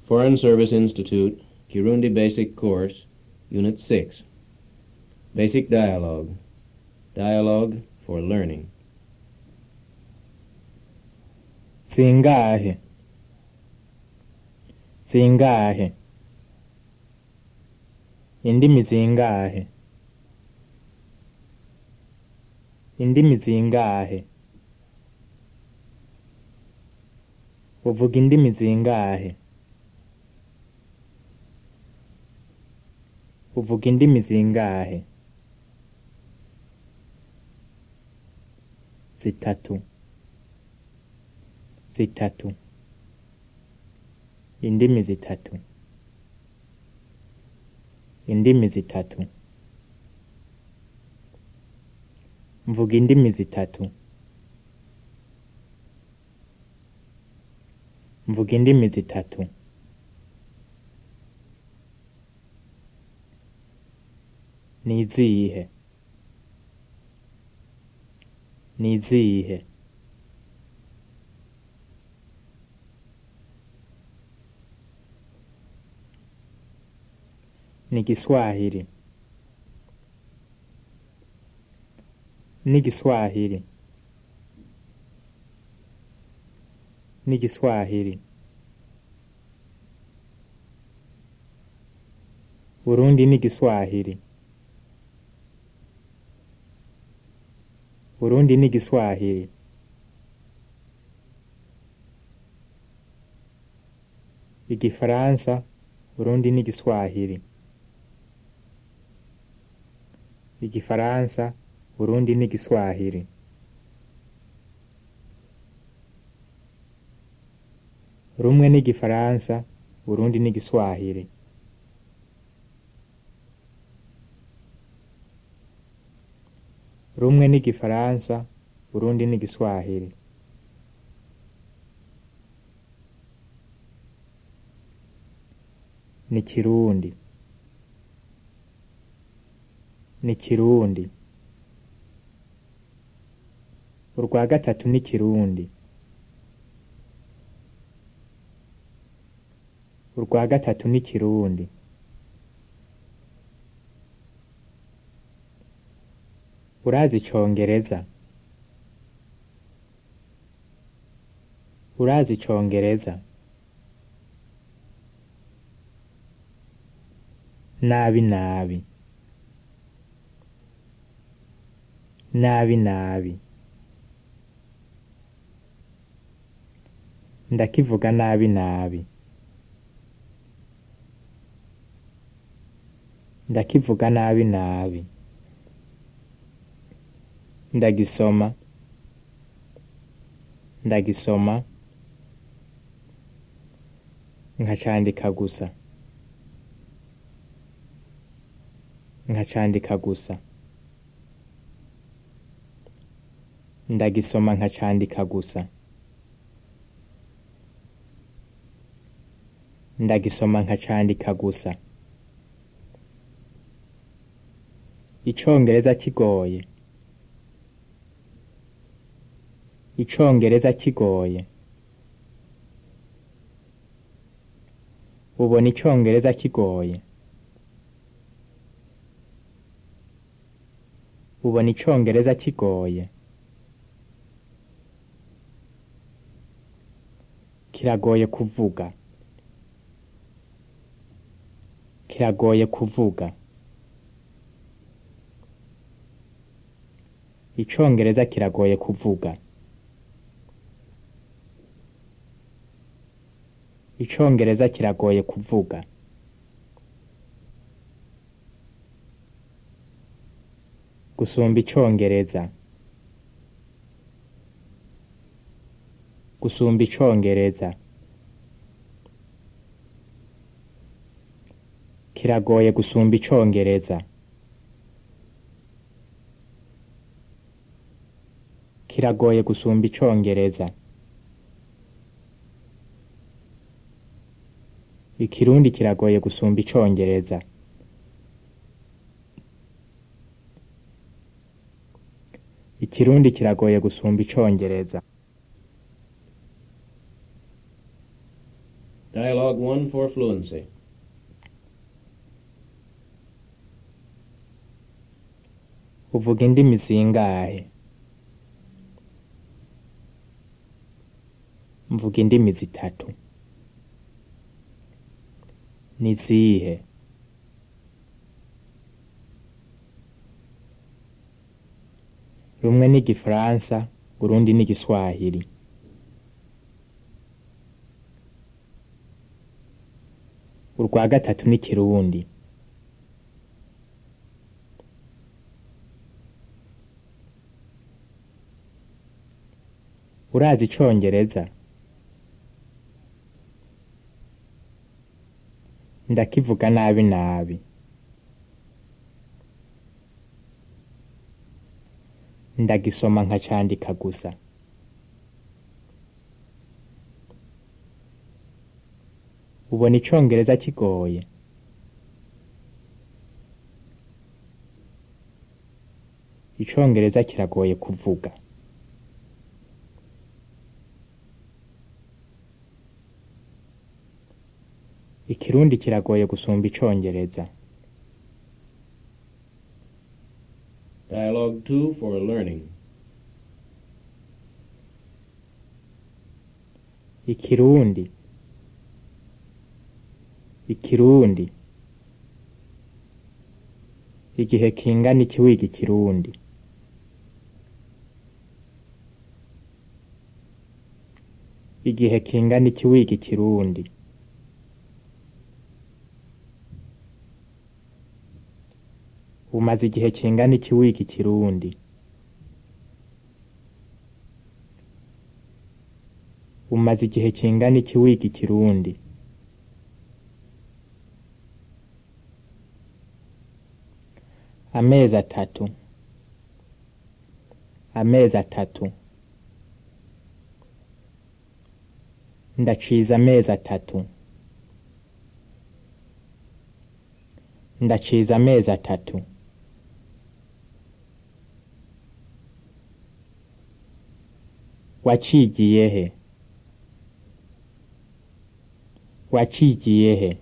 Foreign Service Institute, Kirundi Basic Course, Unit 6. Basic Dialogue. Dialogue for Learning. Singahe. Singahe. Indimi zingahe. Indimi zingahe. Uvuga indimi zingahe. Uvuga indimi zingahe. Zitatu. Zitatu. Indimi zitatu. Indimi zitatu. Mvuga indimi zitatu. Mvuga indimi zitatu. Ni izihe? Ni izihe? Ni Kiswahili. Ni Kiswahili. Ni Kiswahili. Burundi ni Kiswahili. Burundi ni Kiswahili. Igifaransa, Burundi ni Kiswahili. Igifaransa, Burundi ni Kiswahili. Rumwe ni Igifaransa, Burundi ni Kiswahili. Rumwe ni Igifaransa, Burundi ni Kiswahili. Ni Kirundi. Ni Kirundi. Urwa gatatu ni Kirundi. Urwa gatatu ni Kirundi. Urazi icongereza? Urazi icongereza? Nabi nabi. Nabi nabi. Ndakivuga nabi nabi. Ndakivuga nabi nabi. Ndagisoma. Ndagisoma. Nkacandika gusa. Nkacandika gusa. Ndagisoma nkacandika gusa. Ndagisoma nkacandika gusa. Icongereza kigoye. Icongereza kigoye. Ubona icongereza kigoye. Ubona icongereza kigoye. Kiragoye kuvuga. Kiragoye kuvuga. Icongereza kiragoye kuvuga. Icongereza kiragoye kuvuga. Gusumba icongereza. Gusumba icongereza. Kiragoye gusumba icongereza. Kiragoye gusumba icongereza. Ikirundi kiragoye gusumba icongereza. Ikirundi kiragoye gusumba icongereza. Dialogue 1 for fluency. uvuga indimi zingahe mvuga indimi zitatu ni zihe rumwe ni igifaransa urundi ni igiswahili urwa gatatu ni ikirundi urazi icongereza ndakivuga nabi nabi ndagisoma nkacandika gusa ubona icongereza kigoye icongereza kiragoye kuvuga ikirundi kiragoye gusumba icongereza Dialogue 2 for learning. ikirundi ikirundi igihe kingana iki wiga ikirundi igihe kingana iki wiga ikirundi umaze igihe kingana iki wiga ikirundi umaze igihe kingana iki wiga ikirundi amezi atatu amezi atatu ndaciza amezi atatu ndaciza amezi atatu wacigiye he wacigiye he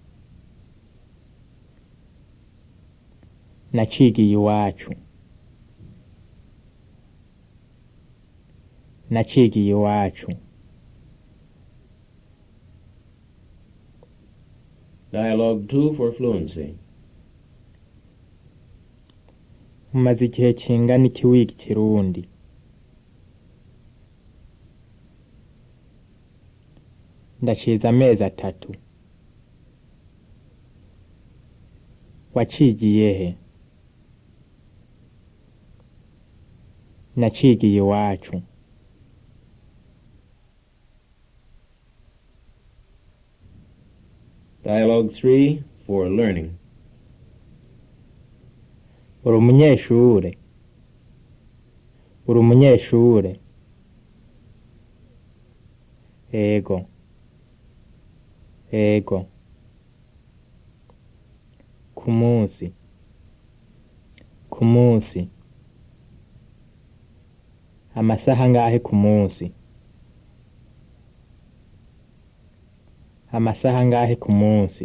nacigiye iwacu nacigiye iwacu Dialogue 2 for fluency. umaze igihe kingana iki wiga ikirundi ndaciza amezi atatu wacigiye he nacigiye iwacu Dialogue 3 for learning. uri umunyeshure uri umunyeshure ego ego ku munsi ku munsi amasaha angahe ku munsi amasaha angahe ku munsi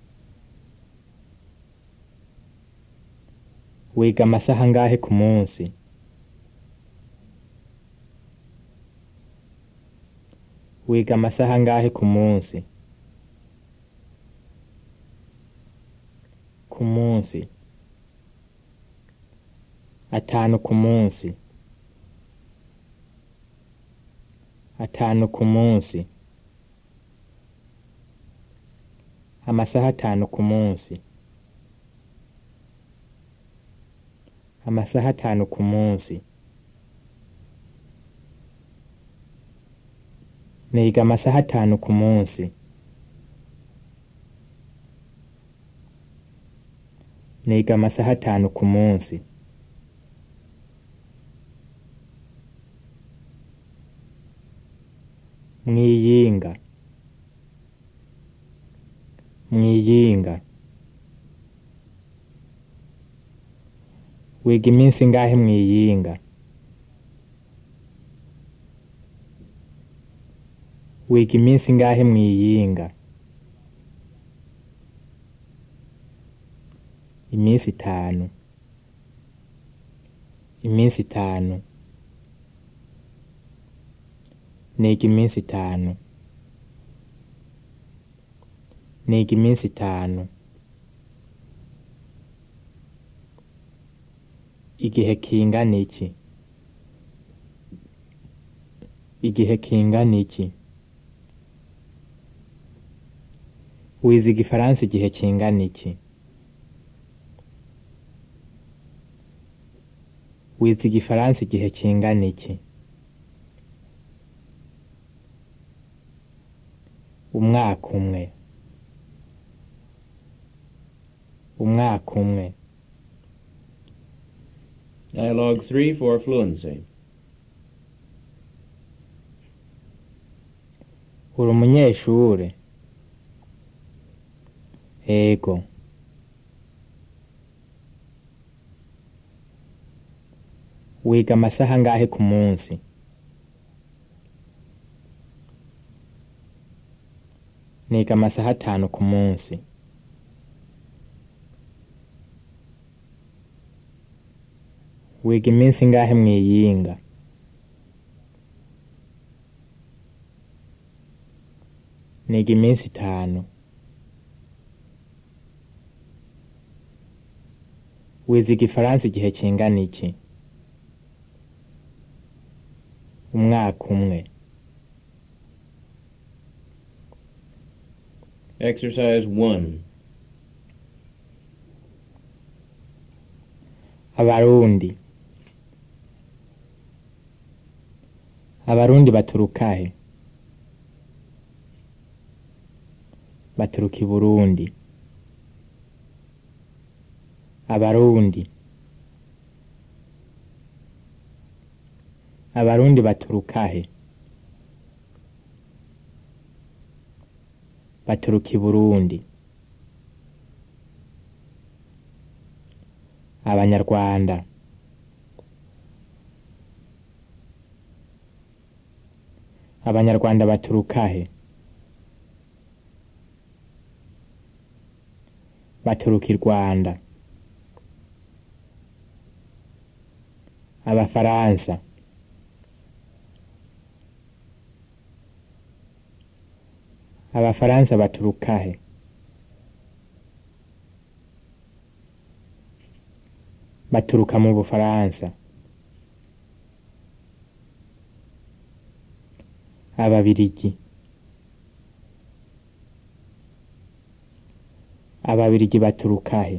wiga amasaha angahe ku munsi wiga amasaha angahe ku munsi ku munsi atanu ku munsi atanu ku munsi amasaha atanu ku munsi amasaha atanu ku munsi niga amasaha atanu ku munsi niga amasaha atanu ku munsi mwiyinga mwiyinga wiga iminsi ingahe mwiyinga wiga iminsi ingahe mwiyinga iminsi itanu iminsi itanu niga iminsi itanu niga iminsi itanu igihe kingana iki igihe kingana iki wize igifaransa igihe kingana iki wize igifaransa igihe kingana iki umwaka umwe umwaka umwe Dialogue 3 for fluency. uri umunyeshure ego wiga amasaha angahe ku munsi niga amasaha atanu ku munsi wiga iminsi ingahe mwiyinga niga iminsi itanu wize igifaransa igihe kingana iki umwaka umwe Exercise 1. abarundi abarundi baturuka he baturuka i burundi abarundi abarundi baturuka he baturuka i burundi abanyarwanda abanyarwanda baturuka he baturuka i rwanda abafaransa abafaransa baturuka he baturuka mu bufaransa ababirigi ababirigi baturuka he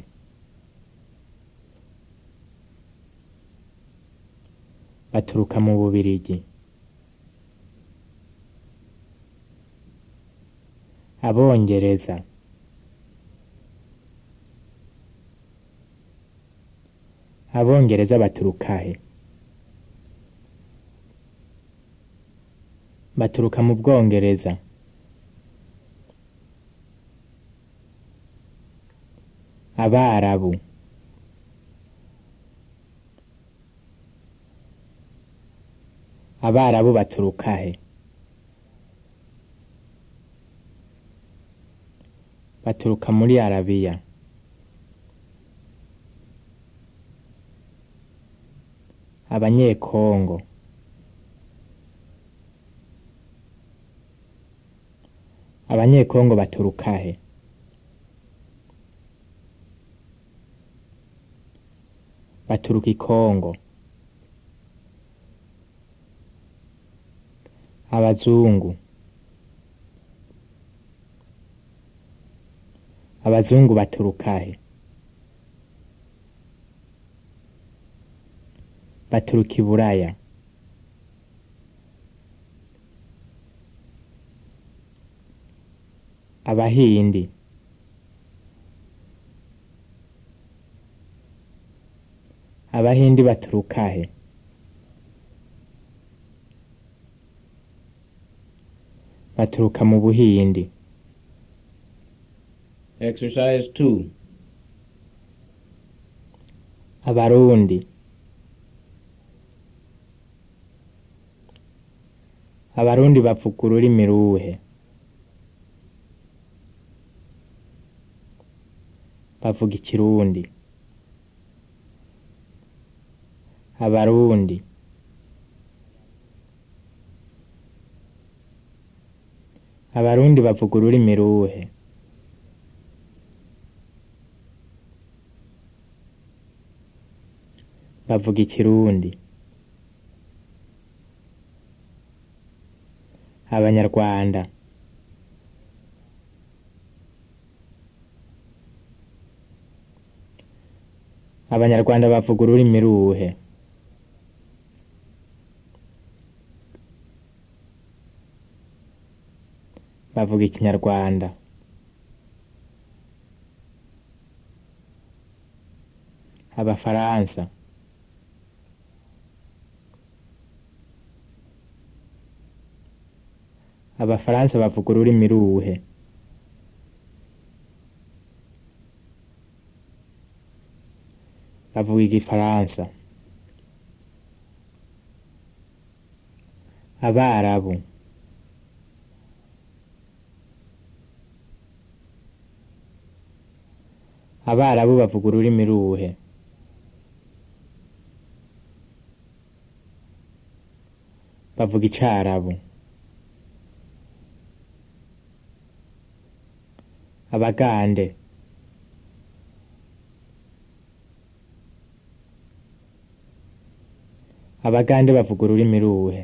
baturuka mu bubirigi abongereza abongereza baturuka he baturuka mu bwongereza abarabu abarabu baturuka he baturuka muri arabiya abanyekongo abanyekongo baturuka he baturuka i kongo abazungu abazungu baturuka he baturuka i buraya abahindi abahindi baturuka he baturuka mu buhindi Exercise 2. abarundi abarundi bavuga ururimi ruhe bavuga ikirundi abarundi abarundi bavuga ururimi ruhe bavuga ikirundi abanyarwanda abanyarwanda bavuga ururimi ruhe bavuga ikinyarwanda abafaransa abafaransa bavuga ururimi ruhe bavuga igifaransa abarabu abarabu bavuga ururimi ruhe bavuga icarabu abagande abagande bavuga ururimi ruhe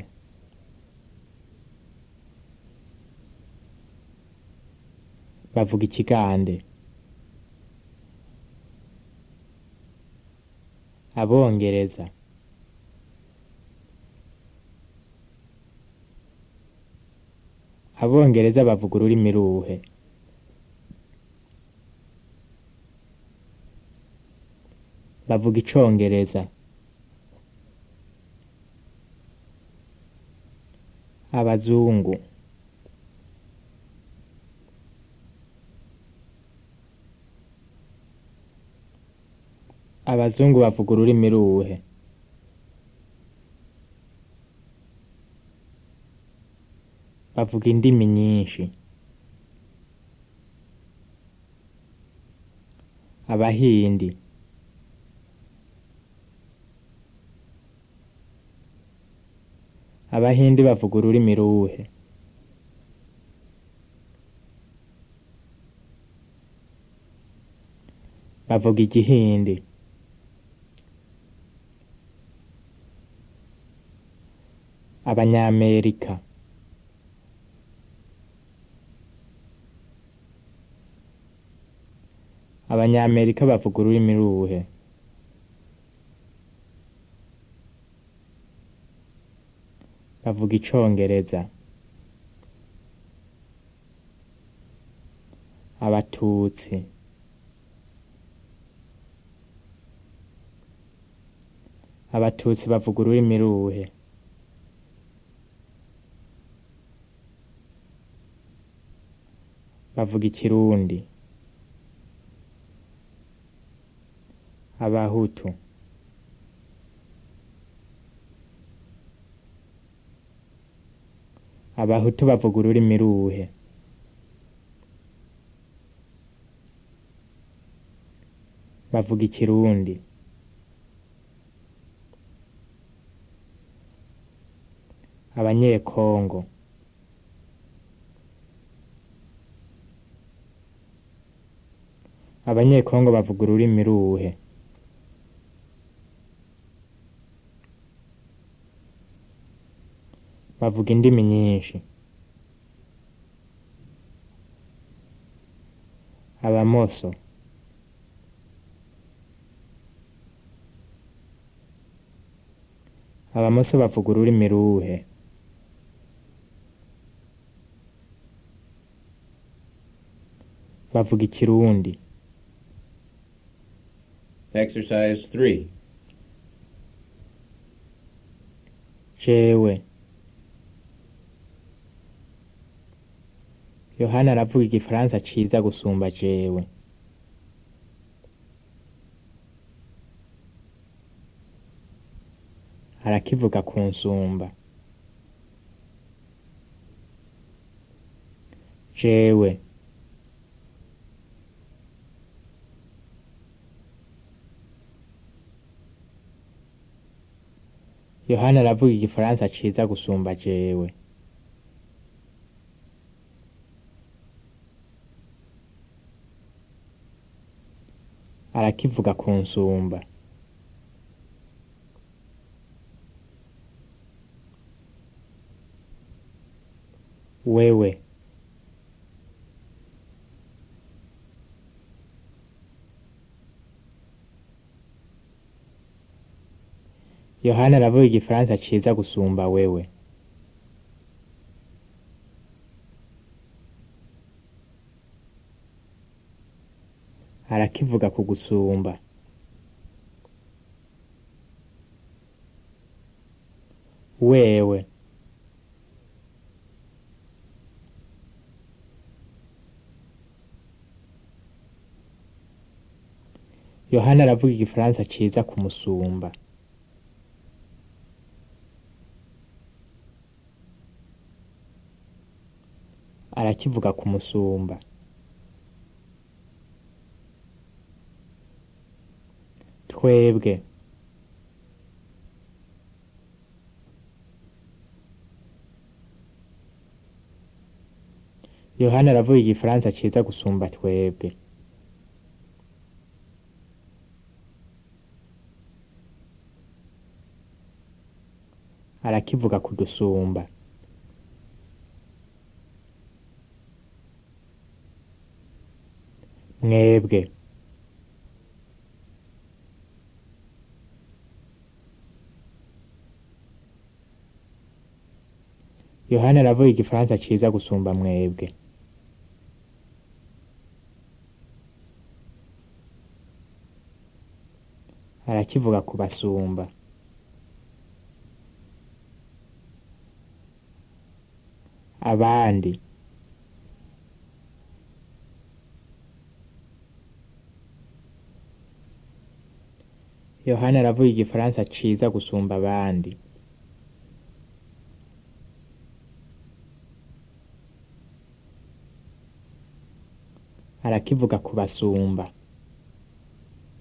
bavuga ikigande abongereza abongereza bavuga ururimi ruhe bavuga icongereza abazungu abazungu bavuga ururimi ruhe bavuga indimi nyinshi abahindi abahindi bavuga ururimi ruhe bavuga igihindi abanyamerika abanyamerika bavuga ururimi ruhe bavuga icongereza abatutsi abatutsi bavuga ururimi ruhe bavuga ikirundi abahutu abahutu bavuga ururimi ruhe bavuga ikirundi abanyekongo abanyekongo bavuga ururimi ruhe bavuga indimi nyinshi abamoso abamoso bavuga ururimi ruhe bavuga ikirundi Exercise 3. jewe yohana aravuga igifaransa ciza gusumba jewe arakivuga ku nsumba jewe yohana aravuga igifaransa ciza gusumba jewe arakivuga kunsumba wewe yohana aravuga igifaransa ciza gusumba wewe arakivuga kugusumba wewe yohana aravuga igifaransa ciza kumusumba arakivuga kumusumba twebwe yohana aravuga igifaransa ciza gusumba twebwe arakivuga kudusumba mwebwe yohana aravuga igifaransa ciza gusumba mwebwe arakivuga kubasumba abandi yohana aravuga igifaransa ciza gusumba abandi arakivuga kubasumba